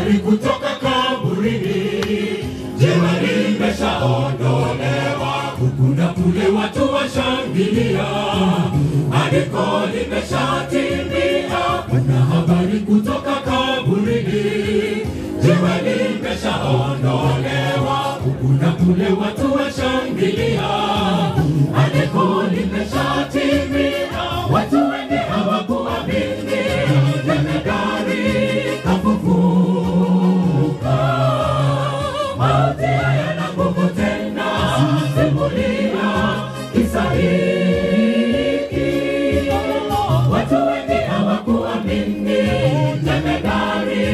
habari kutoka kaburini, jiwe limeshaondolewa, huku na kule watu washangilia, andiko limeshatimia. Kuna habari kutoka kaburini, jiwe limeshaondolewa, huku na kule watu washangilia, andiko limeshatimia. Watu wengi hawakuamini, jemedari kafufuka. Mauti hayana nguvu tena, simulia kisa hiki. Watu wengi hawakuamini, jemedari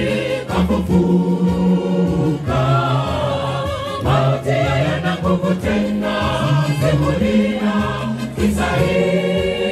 kafufuka. Mauti hayana nguvu tena, simulia kisa hiki.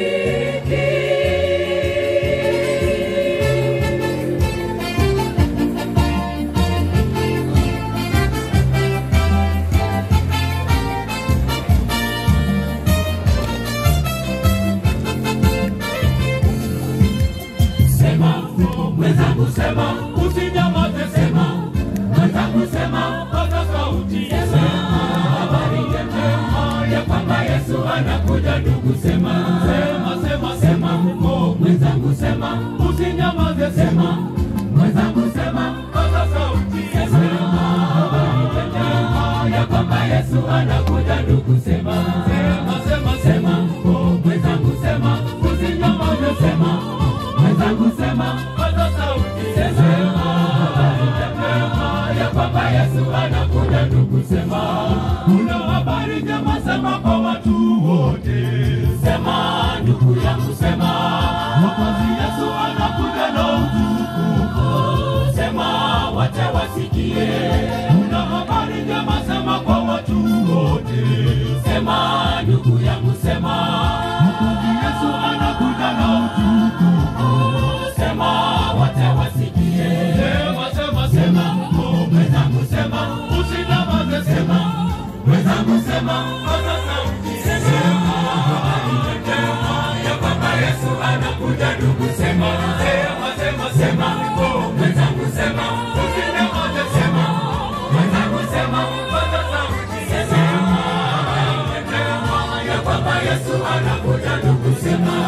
Sema mwenzangu, sema usinyamaze, sema mwenzangu, sema paza sauti, sema habari njema ya kwamba Yesu anakuja. Ndugu, sema sema sema sema, oh, mwenzangu, sema usinyamaze, sema mwenzangu, sema paza sauti, sema habari njema ya kwamba Yesu anakuja. Ndugu, sema sema sema sema, oh, mwenzangu, sema usinyamaze, sema mwenzangu sema paza sauti sema habari njema ya kwamba Yesu anakuja ndugu sema kuna habari njema sema kwa watu wote sema ndugu yangu sema mwokozi Yesu anakuja na utukufu sema wote wasikie kuna habari njema sema kwa watu wote sema ndugu yangu sema mwokozi Yesu anakuja na utukufu sema wote wasikie sema sema sema oh, mwenzangu sema usinyamaze sema mwenzangu sema paza sauti sema habari njema ya kwamba Yesu anakuja ndugu sema sema sema sema oh, mwenzangu sema usinyamaze sema mwenzangu sema paza sauti sema habari njema ya kwamba Yesu anakuja ndugu sema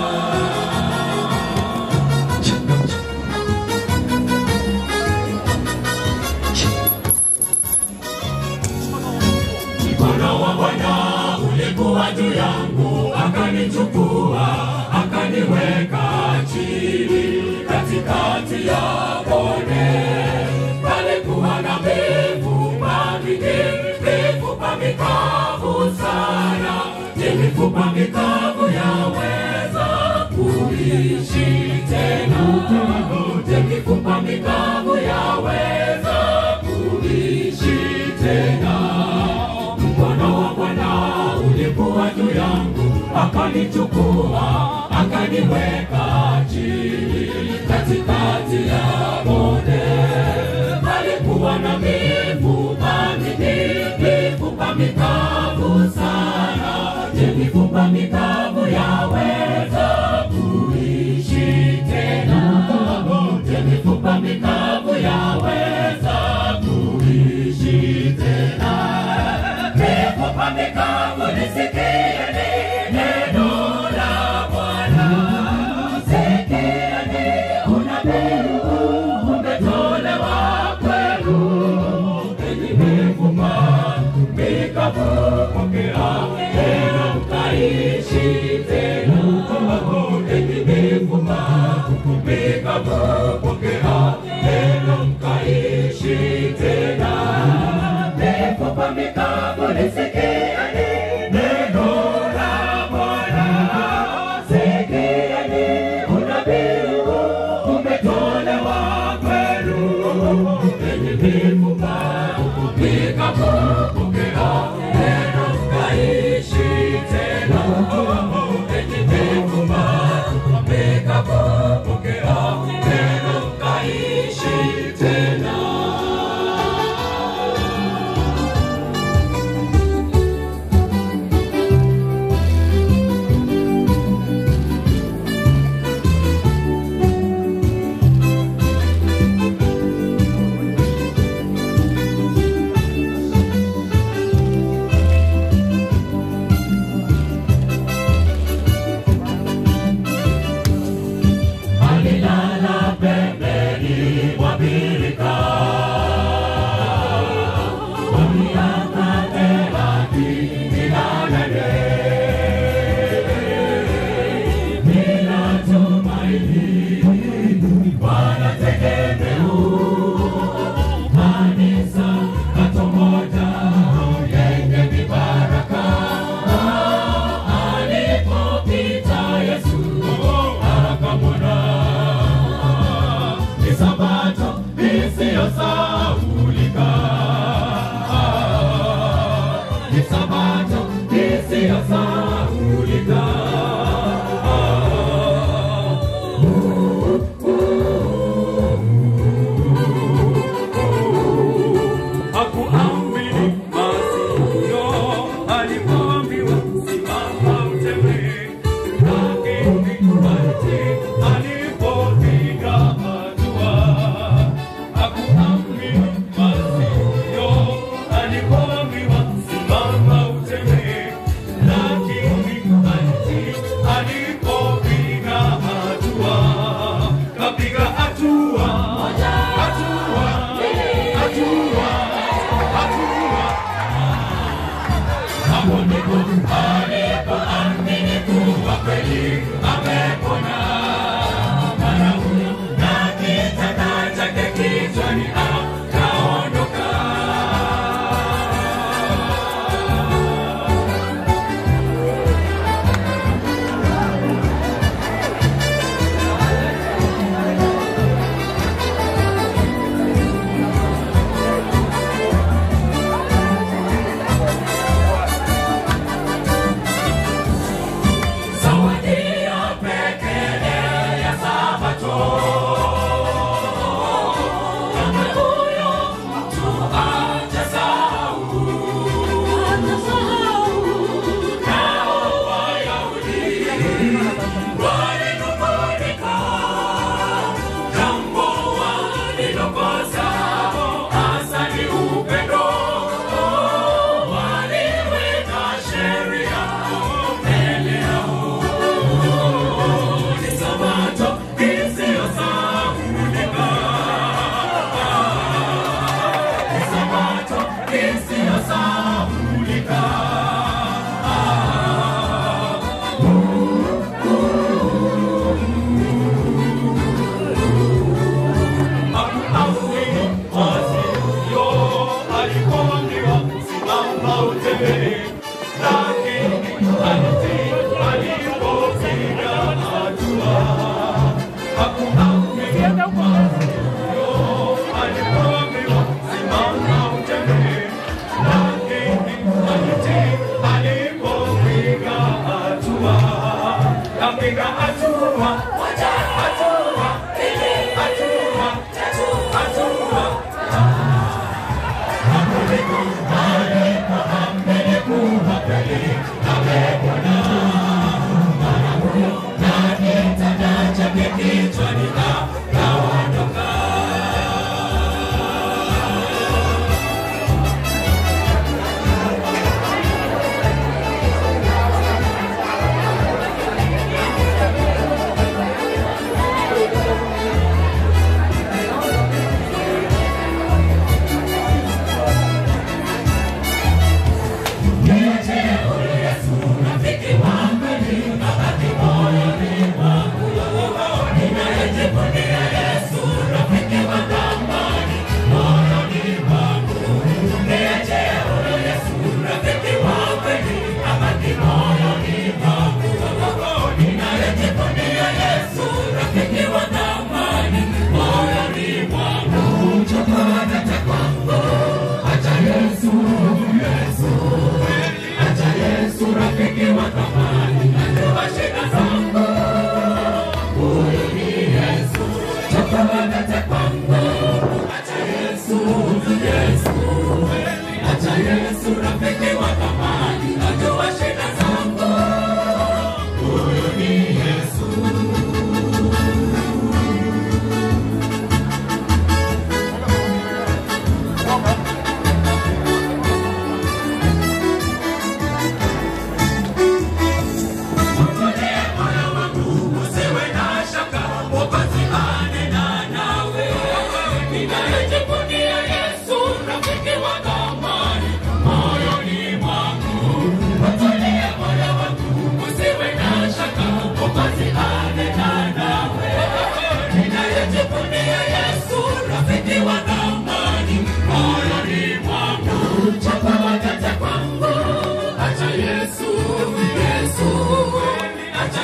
Mkono wa Bwana ulikuwa juu yangu, akanichukua akaniweka chini katikati ya bonde. Palikuwa na mifupa mingi, mifupa mikavu sana. Je, mifupa mikavu yaweza kuishi tena? Je, mifupa mikavu yaweza kuishi tena? Mkono wa Bwana ulikuwa juu yangu, akanichukua akaniweka chini katikati ya bonde. Palikuwa na mifupa mingi, mifupa mikavu sana. Je, mifupa mikavu yaweza kuishi tena? Je, mifupa mikavu yaweza kuishi tena? Mifupa mikavu nisikieni neno la Bwana. Sikieni unabii umetolewa kwenu. Enyi mifupa mikavu, pokea neno mkaishi tena. Enyi mifupa mikavu, pokea neno mkaishi tena. Mifupa mikavu nisikieni neno la Bwana. Sikieni unabii umetolewa lilala pembeni mwa birika kwa miaka thelathini na nane bila tumaini wala tegemeo kanisa kato moja yenye mibaraka alipopita Yesu akamwona ni sabato isiyosahaulika ni sabato isiyosahaulika hakuamini masikio alipoambiwa simama utembee, lakini maiti alipopiga hatua. Hakuamini masikio alipoambiwa simama utembee, lakini maiti alipopiga hatua, kapiga hatua, hatua, hatua, hatua hapo ndipo alipoamini kuwa kweli amepona. Mara huyo na kitanda chake kichwani akaondoka. Zawadi ya pekee ya Sabato. Kama huyo mtu hajasahau. Nao Wayahudi walinung'unika, jambo walilokosa hasa ni upendo. Waliweka sheria mbele yao ni sabato isiyosahaulika. Ni sabato isiyosahaulika. Hakuamini masikio alipoambiwa simama utembee, lakini alitii alipopiga hatua. Hakuamini masikio alipoambiwa simama utembee, lakini alitii alipopiga hatua. Kapiga hatua, hatua, hatua, hatua. Kichwani na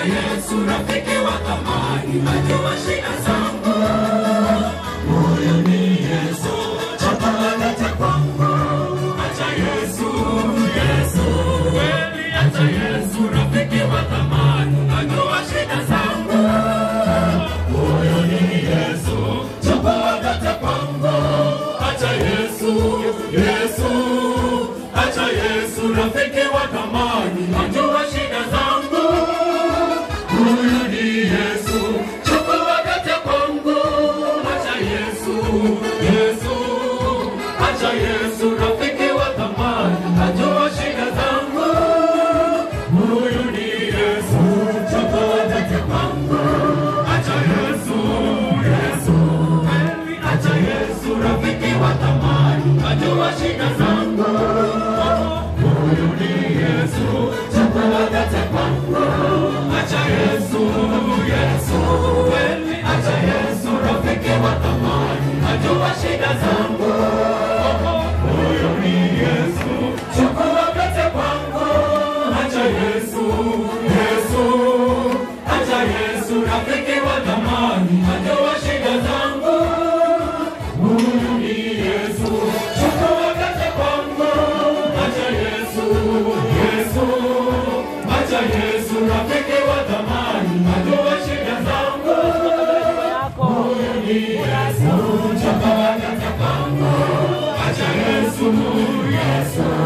Yesu rafiki wa thamani, najua shida zangu. Huyu ni Yesu, chakula cha kwangu. Acha Yesu, Yesu, kweli acha Yesu rafiki wa thamani, najua shida zangu. Huyu ni Yesu, chakula cha kwangu. Acha Yesu, Yesu, acha Yesu rafiki wa thamani, najua shida zangu. Huyu ni Yesu, chukua kate kwangu. Acha Yesu, Yesu, acha Yesu rafiki wa thamani, najua shida zangu. Huyu ni Yesu, chukua kate kwangu. Acha Yesu, Yesu, acha Yesu rafiki wa thamani, najua shida zangu. Huyu ni Yesu, chukua kate kwangu. Acha Yesu, Yesu, kweli acha Yesu rafiki wa thamani, najua shida zangu. Huyu ni Yesu, chukua pete kwangu. Acha Yesu, Yesu, acha Yesu rafiki wa thamani, najua shida zangu. Huyu ni Yesu, chukua pete kwangu. Acha Yesu, Yesu, acha Yesu rafiki wa thamani, najua shida zangu. Huyu ni Yesu, chukua pete kwangu. Acha Yesu, Yesu,